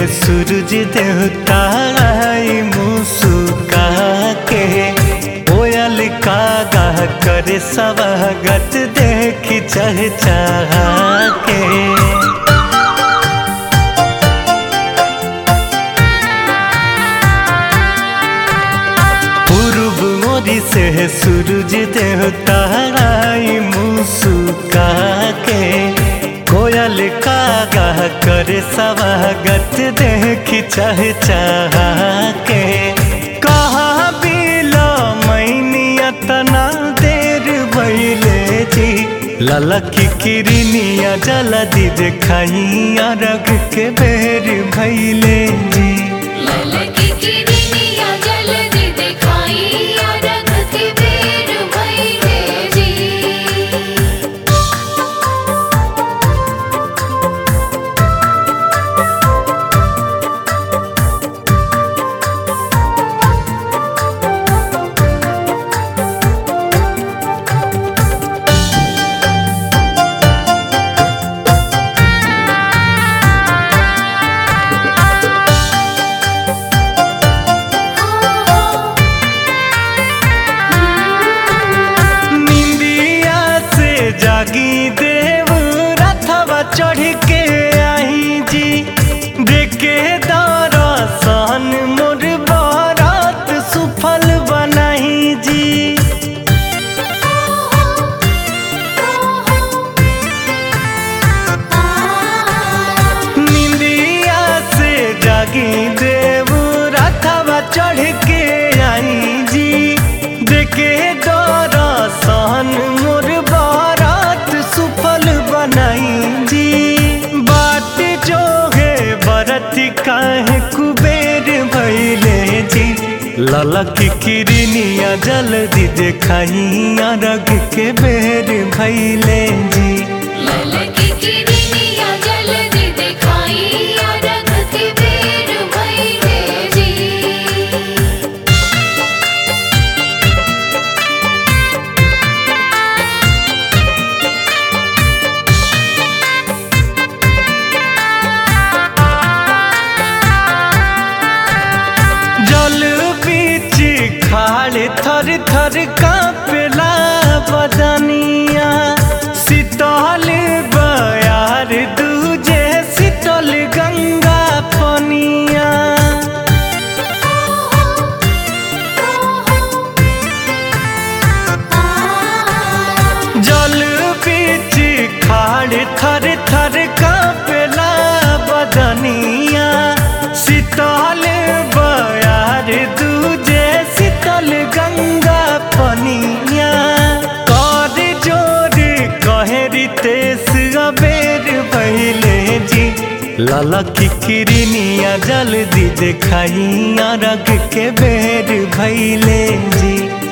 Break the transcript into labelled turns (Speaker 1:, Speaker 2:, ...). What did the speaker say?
Speaker 1: सूरज देवता आई मुस्का के कोयल का गाह करे स्वागत देखी चह के पूर्व मोरी से सूरज देवता आई मुस्का के कोयल का गाह करे स्वागत देखी चह के कहा बिलो मैनिया तना देर भैले जी ललकी किरनिया जलदी देखाइया रग के बेर भैले जी
Speaker 2: ललकी किरनिया जल्दी दिखाई रख के बेर भइले जी
Speaker 1: निंदिया से जागी देव रथवा चढ़ के आई जी देखे दरसन मोर बारात सुफल बनाई जी निंदिया से जागी देव रथवा चढ़ के आई जी देखे दरसन मोर बारात सुफल बनाई जी बात जो है बरत काहे कुबेर भैले जी ललक किरनिया जल्दी देखाइया रग के बेर भैले जी
Speaker 2: ललकी किरनिया जल्दी दिखाई रख के बेर भइले जी
Speaker 1: जल बीच खाड़ थर थर कांपला बदनिया शीतल बयार दूजे शीतल गंगा पनिया जल बीच खाड़ थर थर कांपला बदनिया शीतल बयार दूजे शीतल गंगा पनिया कर जोर कहरी तेस अबेर पहले जी ललकी किरनिया जल्दी देखाइया रग के बेर भैले जी